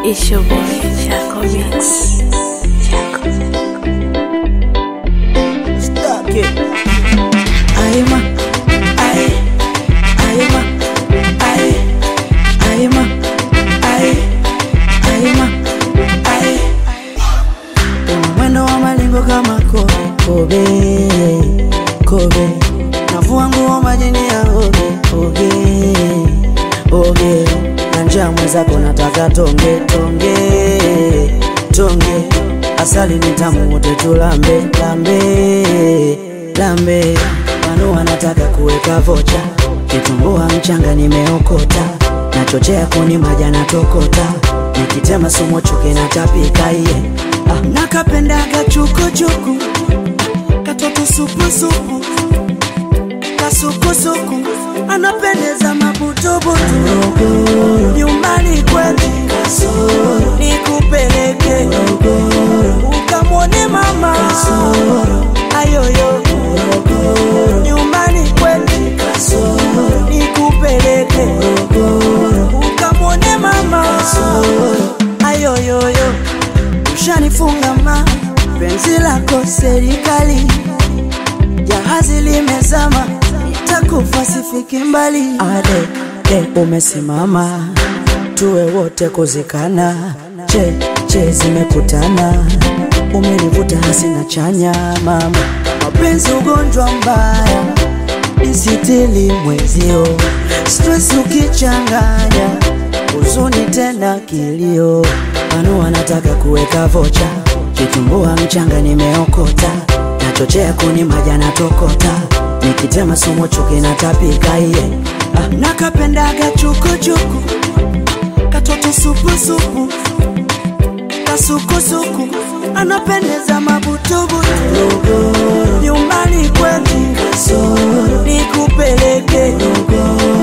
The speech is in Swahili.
It's your boy, Chaco Mix. Chaco. Stuck it. Aima, aye, aima, aye, aima, aye, aima, aye. Una mwendo wa malingo kama kobe, kobe, kobe. Navua nguo majini ya oge, oge, oge. Na njaa mwenzako nataka tonge, tonge, tonge. Asali ni tamu wote tulambe, lambe, lambe. Wanu wanataka kuweka vocha, kitumbua mchanga nimeokota, nachochea kuni maja na tokota, nikitema sumo chuki na tapika iye. Ah, nakapendaga chukuchuku, katoto supusupu, kasukusuku, anapendeza mabutubutu, nyumbani kwetu nikupeleke ukamwone mama ayoyo nyumbani kwetu nikupeleke ukamwone mama ayoyoyo ushanifunga ma penzi lako serikali jahazi limezama nitakufa sifiki mbali ade de umesimama tuwe wote kuzikana che che zimekutana umenivuta hasina chanya mama mapenzi ugonjwa mbaya nisitili mwezio stress ukichanganya huzuni tena kilio anu wanataka kuweka vocha kitumbua mchanga nimeokota nachochea kuni maja na tokota nikitema sumo chuki na tapika iye ah, nakapendaga chukuchuku katoto supusupu kasukusuku anapendeza mabutubutu nyumbani kwetu nikupeleke